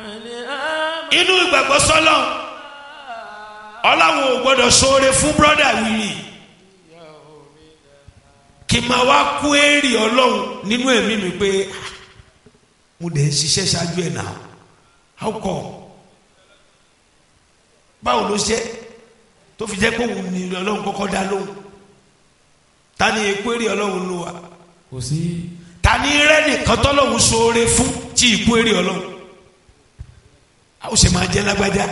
inú ìgbàgbọ́ sọ́lọ́ ọlọ́run ò gbọ́dọ̀ ṣoore fún brọ́dà wìrì kì í máa wá kú èrè ọlọ́run nínú ẹ̀mí mi pé "Ah, mo dẹ̀ ń ṣiṣẹ́ ṣáájú ẹ̀ náà how come báwo ló ṣe tó fi jẹ́ pé òun ni ọlọ́run kọ́kọ́ dá lóhùn ta ni èkó èrè ọlọ́run ló wà kò sí. ta ni rẹ́ nìkan tọ́lọ́run ṣoore fún tí ìkú èrè ọlọ́run a ó ṣe máa jẹ́ lágbájá.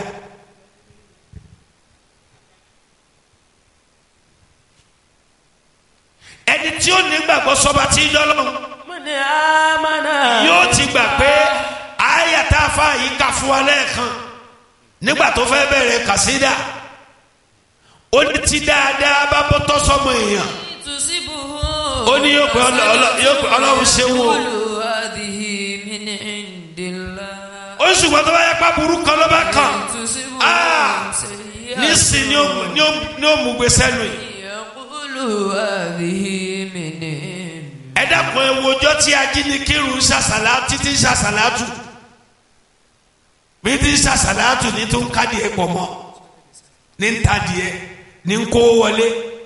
ẹni tí ó nígbàgbọ́ sọba tí ń dọ́lọ́run mọ̀nì àmàna. yóò ti gbà pé àyà tá a fa yìí kà fún wa lẹ́ẹ̀kan nígbà tó fẹ́ bẹ̀rẹ̀ kàsídà ó ní tí dáadáa bá bọ́ tọ́ sọmọ èèyàn tusibu. Ó ní yóò pé ọlọ- ọlọ- yóò pé Ọlọ́run ṣe wò. hadhihi min indillah. ó sì gbọ́dọ̀ bá yẹ pa burú kan ló bá kàn tusibu. Ah! nísìn ni ó ni ó ni ó mú gbèsè nù yìí yaqulu hadhihi min indillah. ẹ dákun ẹ wo ọjọ́ tí ajínigbìrún ń ṣàṣàlá títí ń ṣàṣàlátù bí tí ń ṣàṣàlátù ní tó ń kádìẹ pọ̀ mọ́ ní ń tadìẹ ní ń kó wọlé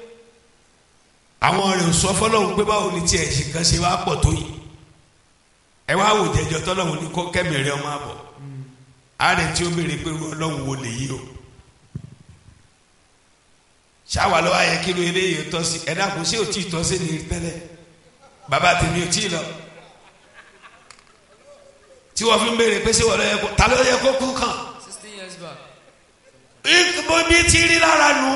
àwọn rẹ̀ ò sọ fọlọ́hún pé báwo ni tiẹ̀ ṣe kan ṣe wá pọ̀ tó yìí ẹ wá wò jẹjọ tọ́lọ́hún ní kó kẹ́mìrẹ́ ọmọ àbọ̀ ààrẹ tí ó béèrè pé irú ọlọ́hún wo lèyí o ṣáwa lọ́wọ́ ayẹ kí ló eléyìí tọ́ sí ẹ dákun ṣé ò tí ì tọ́ sí ni tẹ́lẹ̀ bàbá tèmi ò tí ì lọ tí wọ́n fi ń béèrè pé ṣé wọ́n lọ yẹ kó ta ló yẹ kó kú kàn sixteen years back. bó bí ti rí lára nù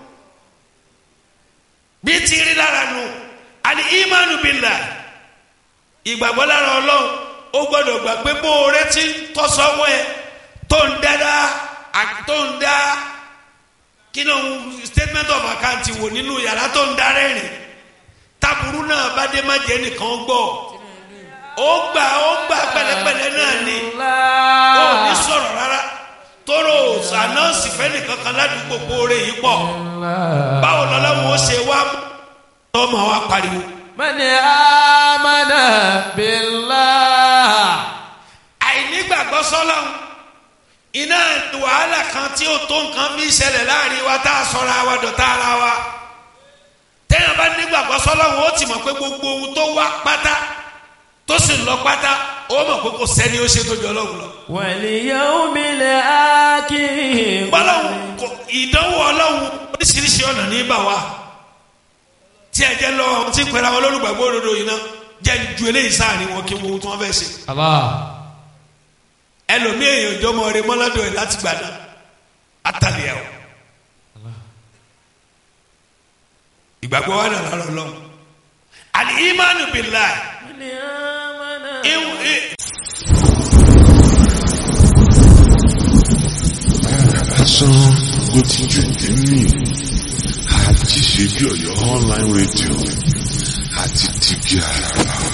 bí ti rí lára nù àní ìmánu bìlà ìgbàgbọ́ lára ọlọ́run ó gbọ́dọ̀ gbà pé bó o retí tọ́sọ́wọ́ ẹ tó ń dáadáa àti tó ń dá kí ló ń statement of account wò nínú yàrá tó ń darẹ́ rìn taburu náà bá dé má jẹ́ nìkan gbọ́ ó gbà ó gbà pẹ̀lẹ́pẹ̀lẹ́ náà ni ó ní sọ̀rọ̀ rárá tóró ànáǹsì fẹ́ni kankan ládùúgbò kóore yìí pọ̀ báwo lọ́lọ́run ó ṣe wá tọ́mọ wa pariwo mọ̀nì àmàna billah. àìnígbàgbọ́ sọ́lọ́run iná wàhálà kan tí ó tó nǹkan fi ṣẹlẹ̀ láàrin wa tá a sọra wa dọ̀tá ara wa téèyàn bá nígbàgbọ́ sọ́lọ́run ó ti mọ̀ pé gbogbo ohun tó wá pátá tó sì lọ pátá ó mọ̀ pé kò sẹ́ni ó ṣe tó jọ ọlọ́run lọ. wal yawmil akhir. bọ́lọ́hún kò ìdánwò ọlọ́hún oríṣiríṣi ọ̀nà ní bà wá tí ẹ jẹ́ lọ tí pẹ̀lú àwọn olólùgbàgbọ́ òdodo yìí náà jẹ́ ju eléyìí sáàrin wọn kí wọ́n tí wọ́n fẹ́ ṣe Allah. ẹlòmíì èèyàn jọmọ rẹ mọ́ládọ̀ ẹ̀ láti gbà náà àtàlẹ́ ẹ̀ o ìgbàgbọ́ wa nàlá lọ́lọ́ àlì ìmánu bìlá mọ̀nì àmàna. lásán ló ti jù nínú àti ṣe bí Ọ̀yọ́ online radio àti tìbí àràrà.